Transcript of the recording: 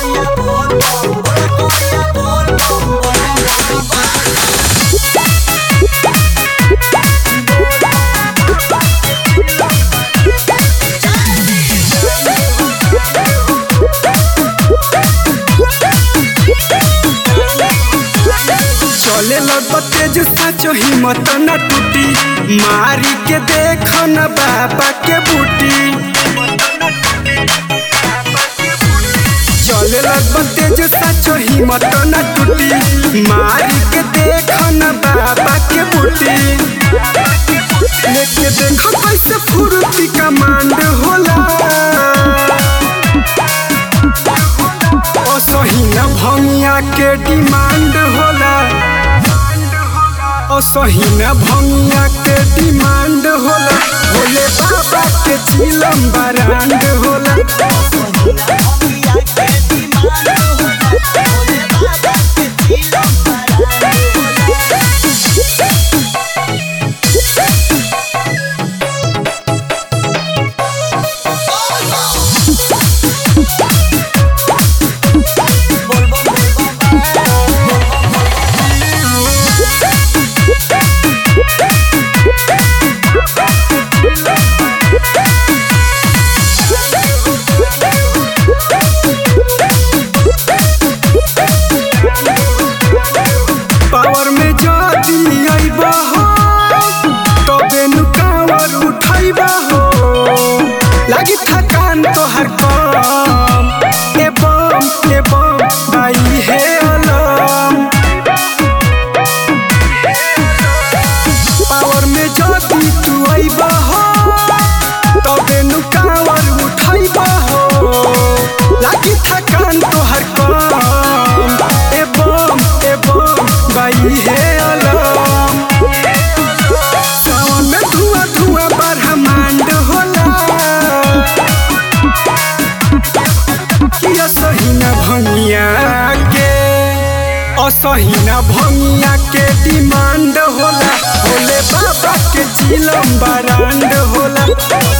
चले लग तेज साचो हिम्मत न टूटी मारी के देख न बाबा के बूटी चले लग तेज साचो हिम्मत न टूटी मारी के देख न बाबा के बूटी लेके देखो कैसे फुर्ती कमांड होला असही न भंगिया के डिमांड होला असही न भंगिया के डिमांड होला भोले बाबा के चिलम बरांड होला पावर में जदी आइबा हो तबे नु कावर उठाइबा हो लागी थकान तोहर कम ए बम ए बम भाई हे अलम पावर में जदी तू आइबा हो तबे नु कावर उठाइबा हो लागी थकान तोहर कम ए बम ए बम भाई हे अलम सावन में धुआं धुआं ब्रह्मांड होला कि असही न भंगिया के असही न भंगिया के डिमांड होला भोले बाबा के चिलम बरांड होला